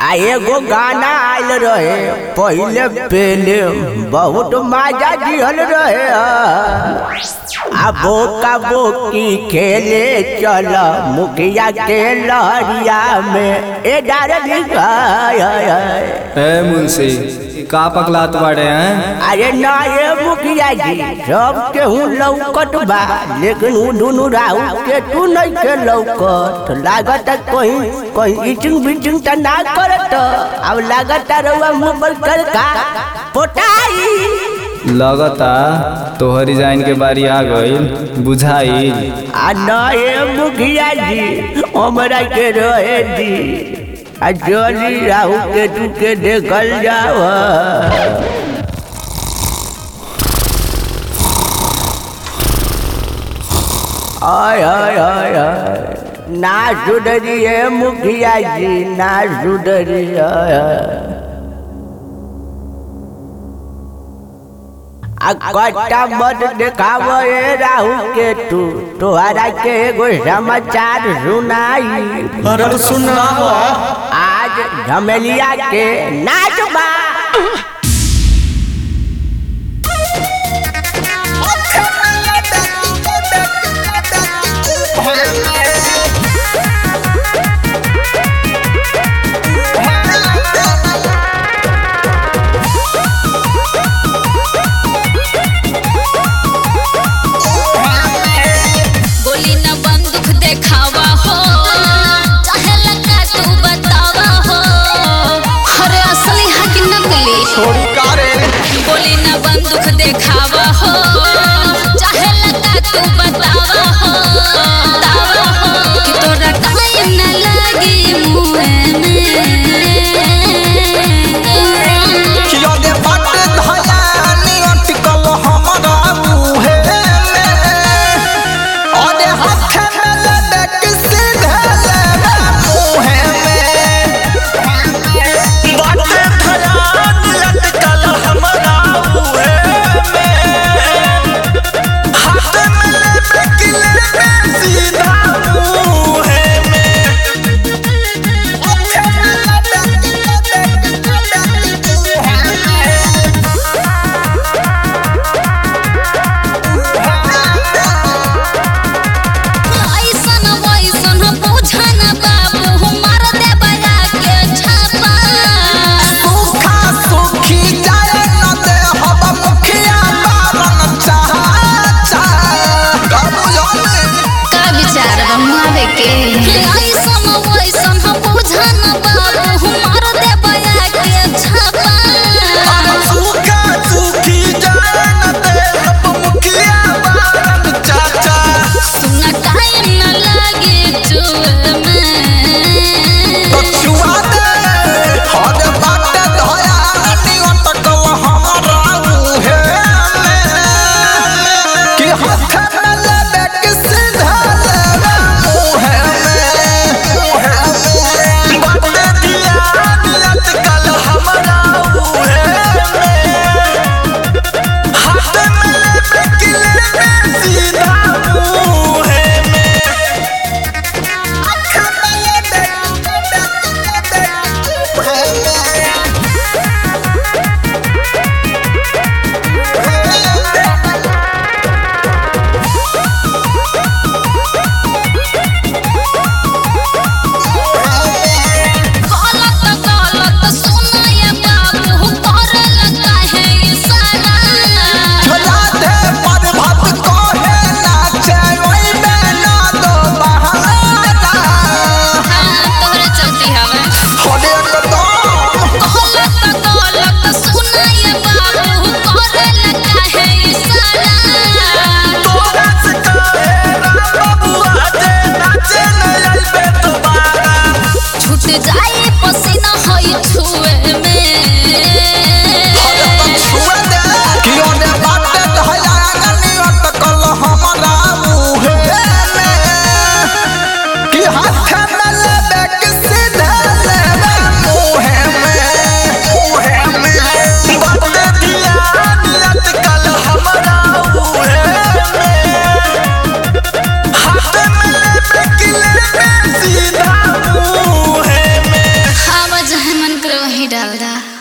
आ एगो गाना आयल रहे पहले पहले बहुत मजा दिहल रहे आ बोका बोकी खेले चल मुखिया के लहरिया में ए डार्लिंग हाय हाय हाय ए मुंशी का पकलात बाड़े हैं अरे ना ये मुखिया जी सब केहू लौकत बा लेकिन उ दुनू राहु के तू नहीं के लौकत लागत कहीं कहीं इचिंग बिचिंग त ना करत अब लागत रउआ मुंह पर कर का पोटाई लगता तोहर डिजाइन के बारी आ गईल बुझाई आ ना ये मुखिया जी हमरा के रहे दी आ जल्दी राहु के तू के देखल जाओ आय आय आय आय ना सुधरी है मुखिया जी ना सुधरी आय आय। आ कट्टा मत देखाव ए राहु के तू तोहरा के एगो समाचार सुनाई अरे सुनाओ आज झमेलिया के नाच बा गोली न बंदूक देखावा हो चाहे लगा तू बतावा हो अरे असली है कि नकली छोड़ी कारे गोली न बंदूक देखावा हो चाहे लगा तू बतावा हो बतावा हो कि तोरा टाइम न लगी मुंह में किया दे बट धयानी अटकल हमरा मुहे में ओदे हाथ में ले दे किसी धले मुहे में बट धयानी अटकल हमरा मुहे में हाथ में ले दे किले सीधा मुहे में ऐसन वैसन बुझन बाबू मार दे बजा के छापा सुखा सुखी जाए न दे हब मुखिया बारन चाचा कबुयोने का विचार बनवावे के ऐसन वैसन बुझन बाबू मार दे बजा के छापा सुखा सुखी जाए न दे हब मुखिया बारन चाचा सुना टाइम न लागे जुए में तो छुआ दे हद बाटे धया नी अटकल हमरा मुहे में कि हाथ में लेबे कि सीधा लेबे मुहे में बाटे दिया नी अटकल हमरा मुहे में हाथ में लेबे कि लेबे सीधा मुहे में गलत गलत सुना ये बाबू करे लगा है इशारा झोला दे पर भत कोहे नाचे ओई में ना दो बहारा तोहरे चलती हवे होले कदम गलत गलत सुना ये बाबू करे लगा है इशारा तोरा से कहे बबुआ दे नाचे न आइबे दोबारा छूट जाए पसीना होई छुए में होले तो छुए दे कि ओने बाटे धया गनी अटकल हमरा मुहे में कि हाथ में लेबे कि सीधे लेबे मुहे में मुहे में बाटे दिया नियत कल हमरा मुहे में हाथ में लेबे कि लेबे सीधा मुहे में डाल दा